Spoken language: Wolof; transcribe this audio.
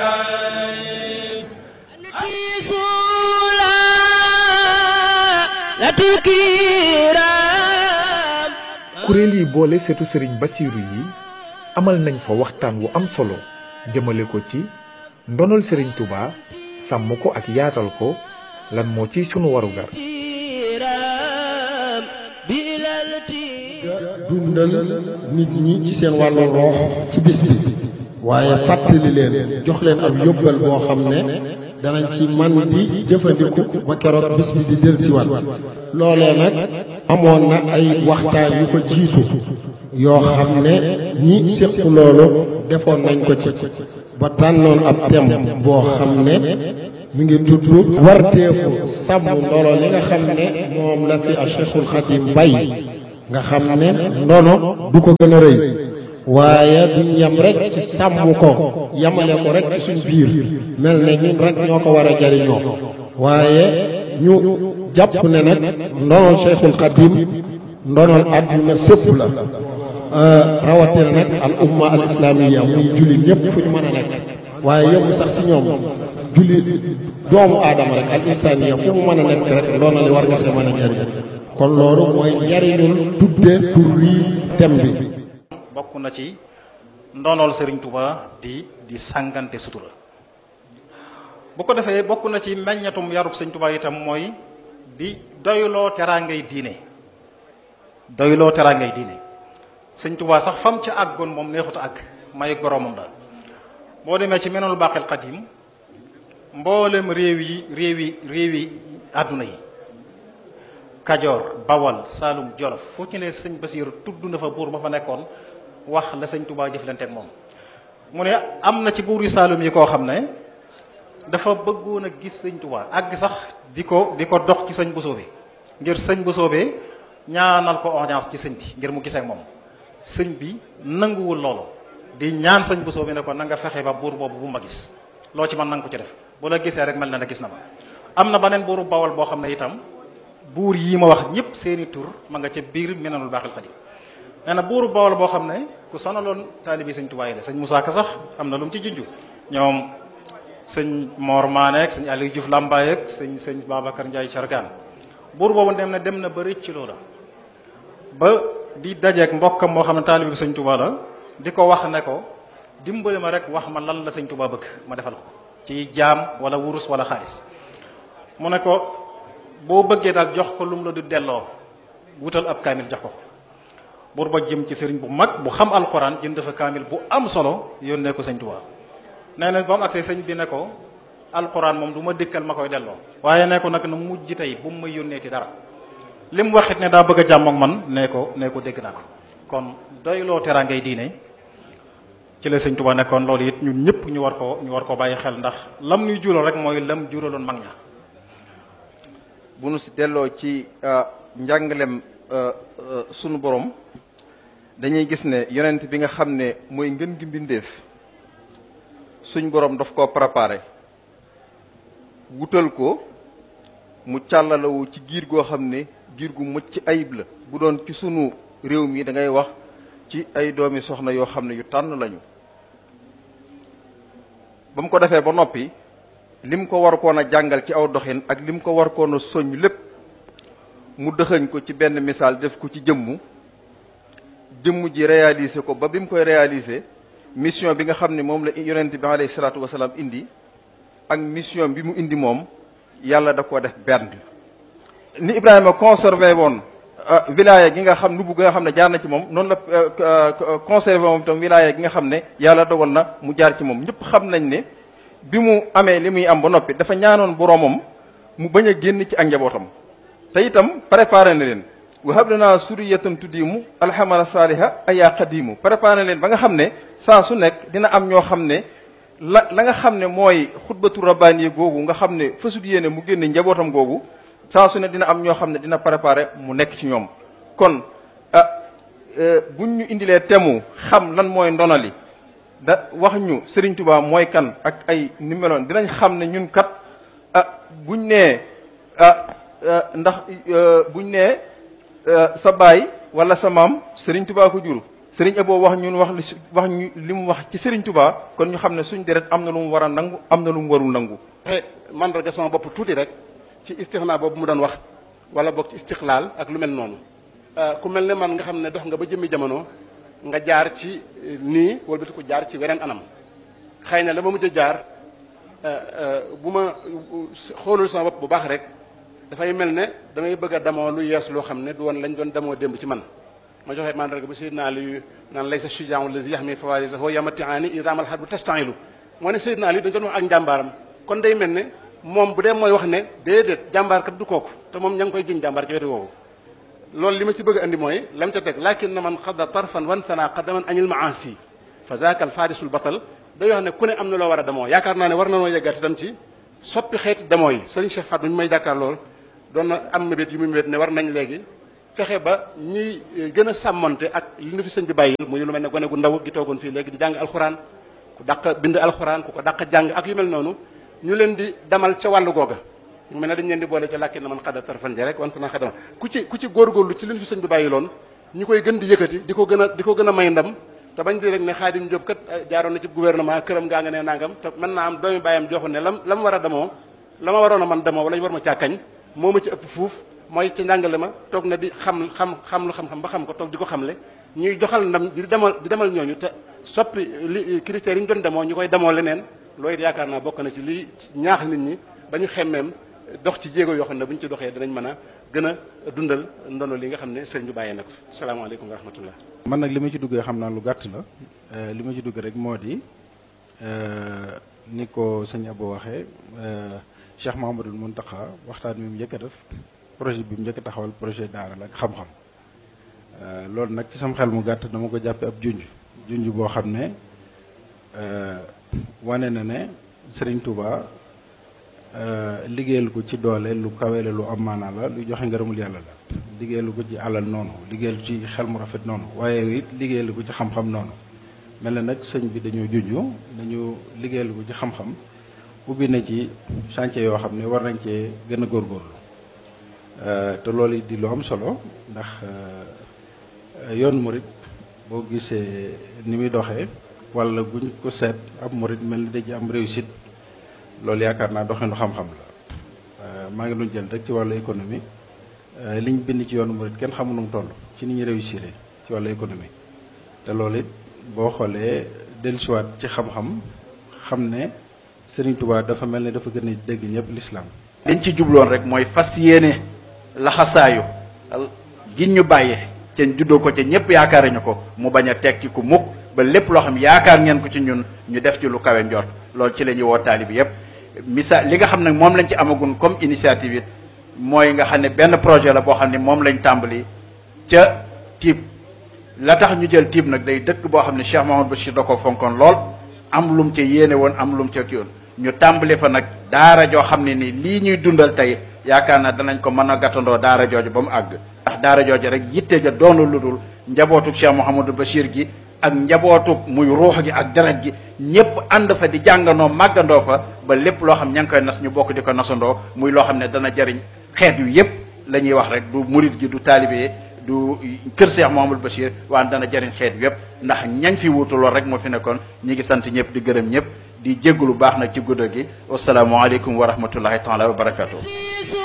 kuréel yi boole setu sëriñ basiiru yi amal nañ fa waxtaan wu am solo jëmale ko ci ndonol sëriñ Touba sàmm ko ak yaatal ko lan moo ci sunu warugar dundal nit ñi ci seen wàllu roox ci bis bi waaye fàttali leen jox leen ab yóbbal boo xam ne danañ ci man di jëfandiku ba keroog bis bi di dellusiwaat loolee nag amoon na ay waxtaan yu ko jiitu yoo xam ne ñi séq loolu defoon nañ ko ci ba tànnoon ab thème boo xam ne mi ngi tudd warteefu sàmm ndolo li nga xam ne moom la fi a Cheikhul Khadim bay nga xam ne ndono du ko gën a rëy waaye duñ yem rek ci sàmm ko yemale ko rek ci suñ biir mel ne ñun rek ñoo ko war a jariñoo waaye ñu jàpp ne nag ndonol Cheikhul Khadim ndonol àdduna sëpp la rawatina nag al umma al islamiya muy julli ñëpp fu ñu mën a nekk waaye yëmu sax si ñoom julli doomu aadama rek al insaniya fu mu mën a nekk rek ndonali war nga see mën a jariñ kon loolu mooy njariñul tudde tur lii tem bi bokk na ci ndonool Serigne Touba di di sàngante sutura bu ko defee bokk na ci meññatum yarub Serigne Touba itam mooy di doyloo teraangay diine doyloo teraangay diine Serigne Touba sax fam ca àggoon moom neexut a àgg may boromam daal boo demee ci menul baqil qadim mboolem réew yi réew yi réew yi àdduna yi kajoor bawal saalum jolof fu ci ne sëñ Basiiru tudd na fa buur ba fa nekkoon wax la sëñ Touba jëflante ak moom mu ne am na ci buur yi saalum yi koo xam ne dafa bëggoon a gis sëñ Touba àgg sax di ko di ko dox ci sëñ Bosoobe ngir sëñ Bosoobe ñaanal ko audience ci sëñ bi ngir mu gisee ak moom sëñ bi nanguwul loolu di ñaan sëñ Bosoobe ne ko na nga fexe ba buur boobu bu ma gis loo ci man na nga ko ci def bu la gisee rek mel na ne gis na ma am na beneen buuru bawal boo xam ne itam buur yii ma wax ñëpp seeni tur ma nga ca biir menanul baaxil xadim nee na buuru bawal boo xam ne ku sonaloon taalibi sëñ Tuubaa yi la sëñ Moussa Ka sax am na lu mu ci junju ñoom sëñ Mor Maane ak sëñ Aliou Diouf Lambaye ak sëñ sëñ Babacar Ndiaye Cargaan buur boobu dem na dem na ba rëcc loola ba di dajeeg mbokkam moo xam ne taalibi sëñ Tuubaa la di ko wax ne ko dimbali ma rek wax ma lan la sëñ Tuubaa bëgg ma defal ko ci jaam wala wurus wala xaalis mu ne ko boo bëggee daal jox ko lu mu la du delloo wutal ab kaamil jox ko buur ba jëm ci sëriñ bu mag bu xam alquran jënd fa kaamil bu am solo yónnee ko sëñ Tuubaa nee na ba mu agsee sëñ bi ne ko alquran moom du ma dikkal ma koy delloo waaye ne ko nag na mujj tey bu mu may yónnee ci dara li mu waxit ne daa bëgg a jàmm ak man nee ko nee ko dégg naa ko kon doyloo teraangay diine ci la sëñ Tuubaa nekkoon loolu it ñun ñëpp ñu war koo ñu war koo bàyyi xel ndax lam ñuy jural rek mooy lam juraloon mag ña bu nu si delloo ci njàngalem sunu borom dañuy gis ne yonent bi nga xam ne mooy ngën gi mbindeef suñ borom daf koo préparé wutal ko mu càllalawu ci giir goo xam ne giir gu mucc ayib la bu doon ci sunu réew mi da ngay wax ci ay doomi soxna yoo xam ne yu tànn lañu ba mu ko defee ba noppi lim ko war koon a jàngal ci aw doxin ak lim ko war koon a soññ lépp mu dëxëñ ko ci benn misaal def ko ci jëmmu jëmm ji réaliser ko ba bi mu koy réaliser mission bi nga xam ne moom la yonent bi alayhi salaatu wasalaam indi ak mission bi mu indi moom yàlla da koo def benn ni Ibrahima conservé woon wilaya gi nga xam nubu gi nga xam ne jaar na ci moom noonu la conservé moom itam wilaya gi nga xam ne yàlla dogal na mu jaar ci moom ñëpp xam nañ ne bi mu amee li muy am ba noppi dafa ñaanoon boroomam mu bañ a génn ci ak njabootam te itam préparé na leen wahab lanaa suriyatan tuddiimu alhamala saaliha ayaa qadiimu préparé na leen ba nga xam ne saa su nekk dina am ñoo xam ne la la nga xam ne mooy xutbatu rabbaani googu nga xam ne fasut yéene mu génne njabootam googu saa su ne dina am ñoo xam ne dina préparé mu nekk ci ñoom kon ah buñ ñu indilee temu xam lan mooy ndonali da wax ñu Serigne Touba mooy kan ak ay numéroon dinañ xam ne ñun kat ah buñ nee ah ndax buñ nee sa baay wala sa maam Serigne Touba ko jur sëriñ Abo wax ñun wax li wax ñu li mu wax ci sëriñ Touba kon ñu xam ne suñ deret am na lu mu war a nangu am na lu mu warul nangu. waxe mandarga sama bopp tuuti rek ci istixnaa boobu mu doon wax wala boog ci istiqlaal ak lu mel noonu ku mel ne man nga xam ne dox nga ba jëmmi jamono nga jaar ci nii wala ko jaar ci weneen anam xëy na la ma mujj a jaar bu ma xoolul sama bopp bu baax rek dafay mel ne damay bëgg a damoo lu yees loo xam ne du woon lañ doon damoo démb ci man ma joxe mandarga bu Seydina Ali naan lay sa sujaan lazi yaxmi fawaarisahu yamatiaani isaamal xar bu tastanilu moo ne Seydina Ali dañ doon wax ak njàmbaaram kon day mel ne moom bu dee mooy wax ne déedéet jàmbaar kat du kooku te moom ña ngi koy jiñ jàmbaar ci wetu woowu loolu li ma ci bëgg a andi mooy lam ca teg lakin na man xadda tarfan wan sana qadaman anil maasi fa zaaka al farisul batal day wax ne ku ne am na loo war a demoo yaakaar naa ne war na noo yeggaat itam ci soppi xeeti demoo yi sëriñ Cheikh Fatou mi may jàkkaar lool doon na am mébét yu mu mébét ne war nañ léegi fexe ba ñiy gën a sàmmonte ak li nu fi sëñ bi bàyyil muy lu mel ne gone gu ndaw gi toogoon fii léegi di jàng alxuraan ku dàq bind alxuraan ku ko dàq jàng ak yu mel noonu ñu leen di demal ca wàllu googa ñu mel ne dañ leen di boole ca làkki na man xada tarfan ja rek wan sana xadama ku ci ku ci góorgóorlu ci li nu fi sëñ bi bàyyi loon ñu koy gën di yëkkati di ko gën a di ko gën a may ndam te bañ di rek ne Xaadim Jóob kat jaaroon na ci gouvernement këram gaa nga ne nangam te mën naa am doomi bàyyam joxu ne lam la ma war a demoo la ma waroon a man demoo wala ñu war ma càkkañ moo ma ci ëpp fuuf mooy ci njàngale ma toog na di xam xam xam lu xam-xam ba xam ko toog di ko xamle ñuy doxal ndam di demal di demal ñooñu te soppi li critères yi ñu doon demoo ñu koy demoo leneen loolu yaakaar naa bokk na ci lii ñaax nit ñi ba ñu xemmeem dox ci jéego yoo xam ne bu ñu ci doxee danañ mën a gën a dundal ndono li nga xam ne sëriñ bi bàyyee na ko salaamaaleykum wa rahmatullah man nag li ma ci duggee xam naa lu gàtt la li ma ci dugg rek moo di ni ko sëñ Abo waxee Cheikh Mahamadul Muntaxa waxtaan bi mu njëkk a def projet bi mu njëkk a taxawal projet daara la ak xam-xam loolu nag ci sama xel mu gàtt dama ko jàppe ab junj junj boo xam ne wane na ne Serigne Touba liggéeyal ko ci doole lu kawe la lu am maanaa la lu joxe ngërëmul yàlla la liggéeyalu ko ci alal noonu liggéeyal ci xel mu rafet noonu waaye it liggéeyalu ko ci xam-xam noonu mel na nag sëñ bi dañoo junj dañu liggéeyalu ko ci xam-xam ubbi na ci chantier yoo xam ne war nañ cee gën a góorgóorlu te loolu di lu am solo ndax yoon murit boo gisee ni muy doxee wala buñ ko seet ab murit mel ni da ci am réussite loolu yaakaar naa doxinu xam-xam la maa ngi doon jël rek ci wàllu économie liñ bind ci yoonu murit kenn xamu nu mu toll ci ni ñu réussir ci wàllu économie te loolu it boo xoolee dellusiwaat ci xam-xam xam ne Serigne Touba dafa mel ne dafa gën a dégg ñëpp l'islam liñ ci jubloon rek mooy fas yéene laxasaayu gin ñu bàyyee ca juddoo ko ca ñëpp yaakaar ñu ko mu bañ a tekki ku mukk ba lépp loo xam yaakaar ngeen ko ci ñun ñu def ci lu kawe njort loolu ci la ñuy woo taali bi yëpp misaal li nga xam ne moom lañ ci amagun comme initiative it mooy nga xam ne benn projet la boo xam ne moom lañ tàmbali ca tiib la tax ñu jël tiib nag day dëkk boo xam ne Cheikh Mahamadou Bachir da ko fonkoon lool am lum ca yéene woon am lum ca kii woon ñu tàmbali fa nag daara joo xam ne ni lii ñuy dundal tey yaakaar naa danañ ko mën a gàttandoo daara jooju ba mu àgg ndax daara jooju rek yitte ja doonu lu dul njabootuk Cheikh Mouhamadou Bachir gi ak njabootuk muy ruux gi ak deret gi ñëpp ànd fa di jàngandoo màggandoo fa ba lépp loo xam ña ngi koy nas ñu bokk di ko nasandoo muy loo xam ne dana jariñ xeet yu yëpp la ñuy wax rek du murit gi du taalibe du kër Cheikh Mouhamadou Bachir waan dana jariñ xeet yu yëpp ndax ñañ fi wuutu lool rek moo fi nekkoon ñi ngi sant ñëpp di gërëm ñëpp di jéggu lu baax nag ci guddo gi wasalaamualeykum wa rahmatullahi taala wa barakatuh